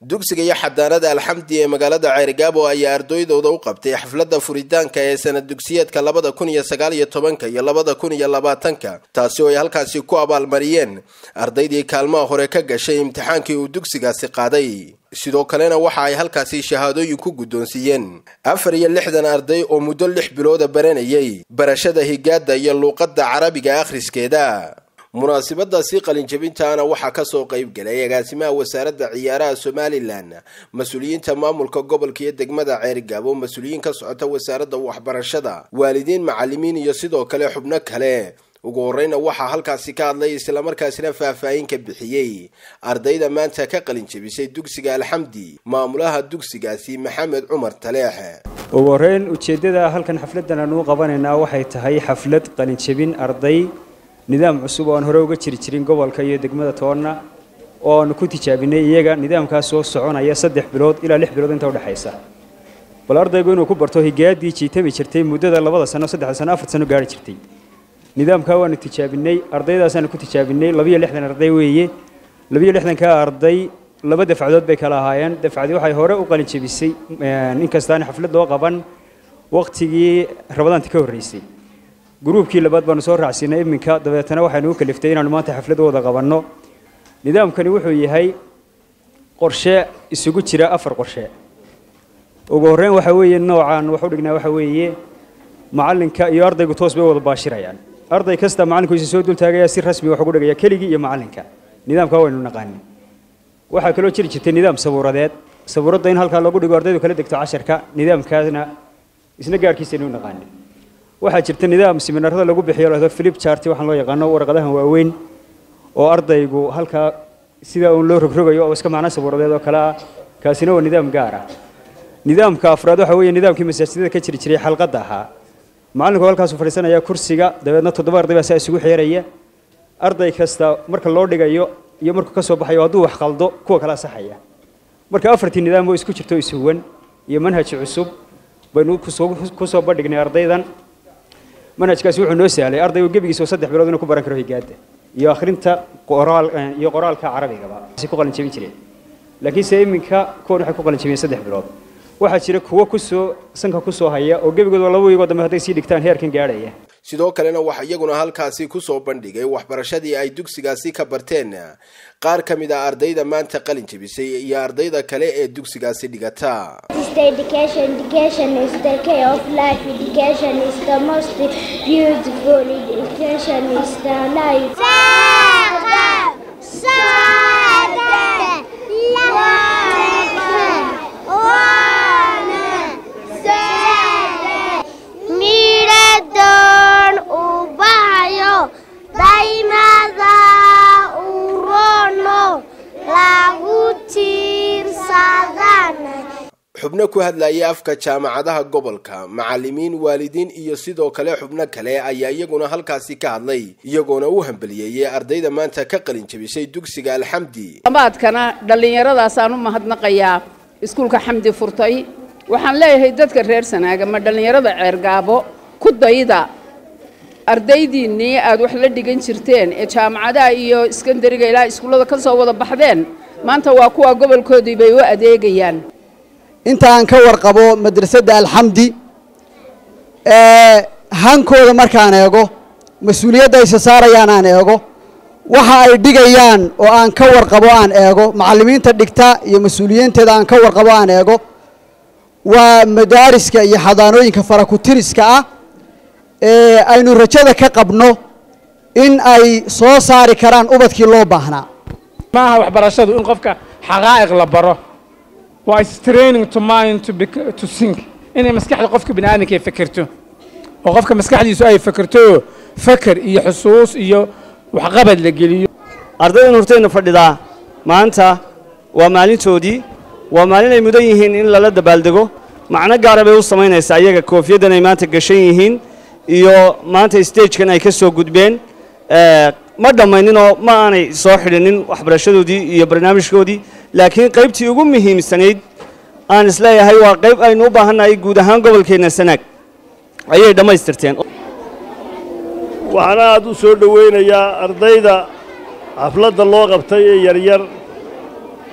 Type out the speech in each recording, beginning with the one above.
dugsiga iyo xadaanada alxamdi ee magaalada ceerigaabo ayaa ardaydooda u qabtay xafladda furitaanka ee sanad dugsiyeedka labada kun iyo sagaal iyo tobanka iyo labada kun iyo labaatanka taasi oo ay halkaasi ku abaalmariyeen ardaydii kaalmaha hore ka gashay imtixaankii uu dugsigaasi qaaday sidoo kalena waxa ay halkaasi shahaadooyin ku guddoonsiiyeen afar iyo lixdan arday oo muddo lix bilooda baranayay barashada higaada iyo luuqadda carabiga akhriskeeda munaasabadaasi qalinjabintaana waxaa kasoo qayb galay agaasimaha wasaaradda ciyaaraha somalilan mas-uuliyiinta maamulka gobolka iyo degmada ceerigaabo mas-uuliyiin ka socota wasaaradda waxbarashada waalidiin macalimiin iyo sidoo kale xubno kale ugu horeyna waxaa halkaasi ka hadlay islamarkaasina faahfaahin ka bixiyey ardayda maanta ka qalinjabisay dugsiga alxamdi maamulaha dugsigaasi maxamed cumar taleex ugu horeyn ujeeddada halkan xafladdan aanu qabanaynaa waxay tahay xaflad qalinjabin arday nidaam cusub oo aan hore uga jiri jirin gobolka iyo degmada toonna oo aanu ku tijaabinay iyaga nidaamkaas soo soconaya saddex bilood ilaa lix bilood inta udhexaysa bal ardaygu inuu ku barto higaadii jiitami jirtay muddada labada sano saddexda sano afar sano gaari jirtay nidaamkaa waanu tijaabinay ardaydaasaan ku tijaabinay labiyo lixdan arday weeye labiyo lixdankaa arday laba dafcadood bay kala ahaayeen dafcadii waxay hore u qalin jebisay inkastaan xaflad loo qaban waqtigii rabadaanti ka horreysay gruubkii labaad baanu soo raacsiinay iminka dabeetana waxaynu u kaliftay inaanu maanta xaflad wada qabanno nidaamkani wuxuu yahay qorshe isugu jira afar qorshe ugu horreyn waxa weeye noocaan wax u dhignaa waxa weeye macallinka iyo ardaygu toos bay wada baashirayaan arday kasta macallinkuisa soo dultaagaya si rasmi wax ugu dhigaya keligii iyo macallinka nidaamkaa waynu naqaanin waxaa kaloo jiri jirtay nidaam sabuuradeed sabuuradda in halkaa lagu dhigo ardaydu kala degto casharka nidaamkaasna isna gaarkiisaynu u naqaanin waxaa jirta nidaam siminaarada lagu bixiyo lahdo flip chart waxaan loo yaqaano warqadahan waaweyn oo ardaygu halkaa sida uun loo rogrogayo oo iska macno sabuuradeed oo kale ah kaasina waa nidaam gaar ah nidaamka afraad waxa weeye nidaamkii masaajidada ka jiri jiray xalqadda ahaa macallinku halkaasuu fadhiisanaya kursiga dabeedna toddoba arday baa saa isugu xeeraya arday kasta marka loo dhigayo iyo markuu ka soo baxayo hadduu wax qaldo kuwa kala saxaya marka afartii nidaam oo isku jirto isuwan iyo manhaj cusub baynu ku soo bandhignay ardaydan manhajkaasi wuxuu noo sahlay ardaygu gebigiisa oo saddex bilood inuu ku baran karo higaada iyo akhrinta qoraal iyo qoraalka carabigaba ku qalin jebin jireen laakiinse iminka kuwan waxay ku qalin jebiyeen saddex bilood waxaa jira kuwo kusoo sanka kusoo haya oo gebigooda laba wiigoo dambe hadday sii dhigtaan heerkan gaadhaya sidoo kalena waxaa iyaguna halkaasi kusoo bandhigay waxbarashadii ay dugsigaasi ka barteen qaar ka mid a ardayda maanta qalin jebisay iyo ardayda kale ee dugsigaasi dhigata xubno ku hadlayay afka jaamacadaha gobolka macalimiin waalidiin iyo sidoo kale xubno kale ayaa iyaguna halkaasi ka hadlay iyagoona u hambaliyeeyey ardayda maanta ka qalin jebisay dugsiga alxamdi amaadkana dhallinyaradaasaan u mahadnaqayaa iskuulka xamdi furtay waxaan leeyahay dadka reer sanaaga ma dhallinyarada ceergaabo ku dayda ardaydiinnii aad wax la dhigan jirteen ee jaamacadaha iyo iskandariga ilaa iskuullada ka soo wada baxdeen maanta waa kuwa gobolkoodii bay u adeegayaan inta aan ka warqabo madrasadda alxamdi hankooda markaan eego mas-uuliyadda ayse saarayaan aan eego waxa ay dhigayaan oo aan ka warqabo aan eego macallimiinta dhigta iyo mas-uuliyiinteeda aan ka warqabo aan eego waa madaariska iyo xadaanooyinka farakutiriska ah ee aynu rajada ka qabno in ay soo saari karaan ubadkii loo baahnaa maaha waxbarashadu in qofka xaqaa'iq la baro waa is training to mind to, to think inay maskaxda qofka bini aadamka ay fekerto oo qofka maskaxdiisu ay fekerto feker iyo xusuus iyo waxqabad la geliyo ardaydan hortayna fadhidaa maanta waa maalintoodii waa maalin ay mudan yihiin in lala dabaaldego macno gaara bay u samaynaysaa iyaga koofiyaddan ay maanta gashan yihiin iyo maanta stagekan ay ka soo gudbeen ma dhammayninoo ma aanay soo xidhinin waxbarashadoodii iyo barnaamijkoodii laakiin qaybtii ugu muhiimsanayd aan isleeyahay waa qayb aynu u baahannahay guud ahaan gobolkeenna sanaag ayay dhammaystirteen waxaana aad u soo dhowaynayaa ardayda xafladda loo qabtay ee yaryar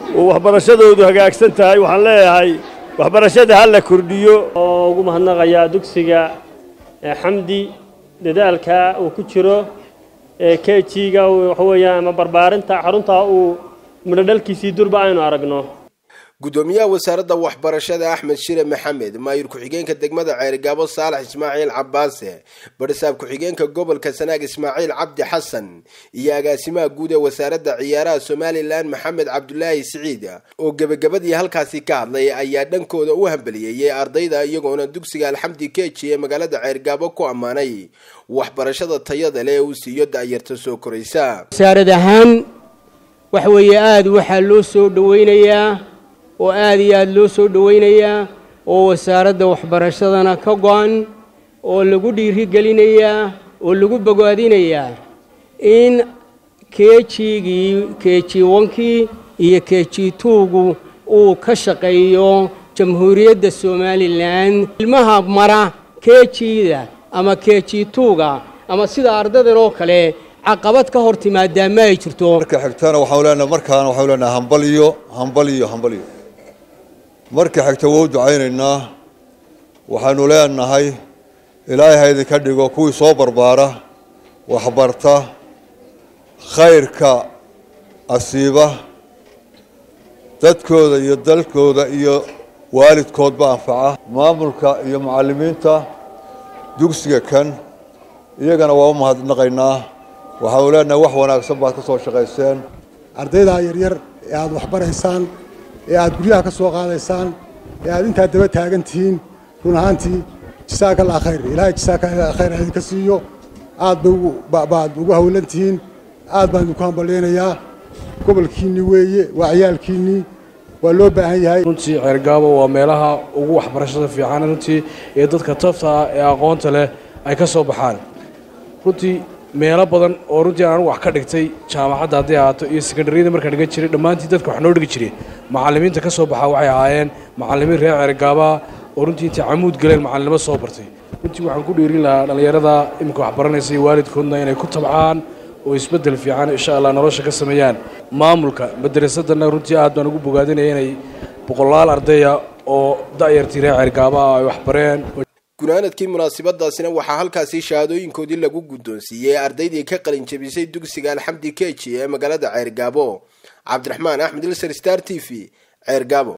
oo waxbarashadoodu hagaagsan tahay waxaan leeyahay waxbarashada ha la kordhiyo oo ugu mahadnaqayaa dugsiga xamdi dadaalka uu ku jiro kejiga waxa weeyaan ama barbaarinta xarunta uu midhodhalkiisii durba aynu aragno gudoomiyaha wasaaradda waxbarashada axmed shire maxamed maayir ku-xigeenka degmada ceerigaabo saalax ismaaciil cabaase barisaab ku-xigeenka gobolka sanaag ismaaciil cabdi xasan iyo agaasimaha guud ee wasaaradda ciyaaraha somalilan maxamed cabdulaahi siciid oo gebagabadii halkaasi ka hadlay ayaa dhankooda u hambaliyeeyey ardayda iyagoona dugsiga alxamdi keji ee magaalada ceerigaabo ku ammaanay waxbarashada tayada leh ee uu siiyo da'yarta soo koraysa wasaarad ahaan waxa weeye aada waxaa loo soo dhoweynayaa oo aada iyo aada loo soo dhoweynayaa oo wasaaradda waxbarashadana ka go-an oo lagu dhiirigelinayaa oo lagu bogaadinayaa in keejigii keji wankii iyo keji tuugu uu ka shaqeeyo jamhuuriyadda somalilan ilmaha mara kejiida ama keji tuuga ama sida ardadan oo kale caqabad ka hor timaadaa ma ay jirto marka xigtana waxaan leenahay markaana waxaan leenahay hambaliyo hambaliyo hambaliyo marka xigta waa u ducaynaynaa waxaanu leenahay ilaahay ha idinka dhigo kuwii soo barbaara waxbarta khayrka asiiba dadkooda iyo dalkooda iyo waalidkoodba anfaca maamulka iyo macallimiinta dugsiga kan iyagana waa u mahadnaqaynaa waxaanu leenahay wax wanaagsan baad ka soo shaqayseen ardaydaa yaryar ee aada waxbaraysaan ee aada guryaha ka soo qaadaysaan ee aada intaa daba taagan tihiin run ahaantii jasaaka allah khayr ilaahay jasaaka khayr idinka siiyo aad baad ugu hawlan tihiin aad baan idinku hambalyaynayaa gobolkiinnii weeye waa ciyaalkiinnii waa loo baahan yahay runtii ceergaabo waa meelaha ugu waxbarashada fiican runtii ee dadka tafta ah ee aqoonta leh ay ka soo baxaan runtii meelo badan oo runtii aan wax ka dhigtay jaamacadda hadday ahaato iyo sekondariyada markaan dhigan jiray dhammaantii dadka wax noo dhigi jiray macallimiinta ka soo baxa waxay ahaayeen macallimiin reer ceergaabaa oo runtii intay camuud galeen macallinimo soo bartay runtii waxaan ku dhiirin lahaa dhallinyarada iminka wax baranaysa iyo waalidkoodna inay ku tabcaan oo isbeddel fiican insha allah nolosha ka sameeyaan maamulka madarasadana runtii aad baan ugu bogaadinaya inay boqolaal ardaya oo da'yartii reer ceergaaba ah ay wax bareen gunaanadkii munaasabadaasina waxaa halkaasi shahaadooyinkoodii lagu guddoonsiiyey ardaydii ka qalin jebisay dugsiga alxamdi keji ee magaalada ceergaabo cabdiraxmaan axmed ilser star t v ceergaabo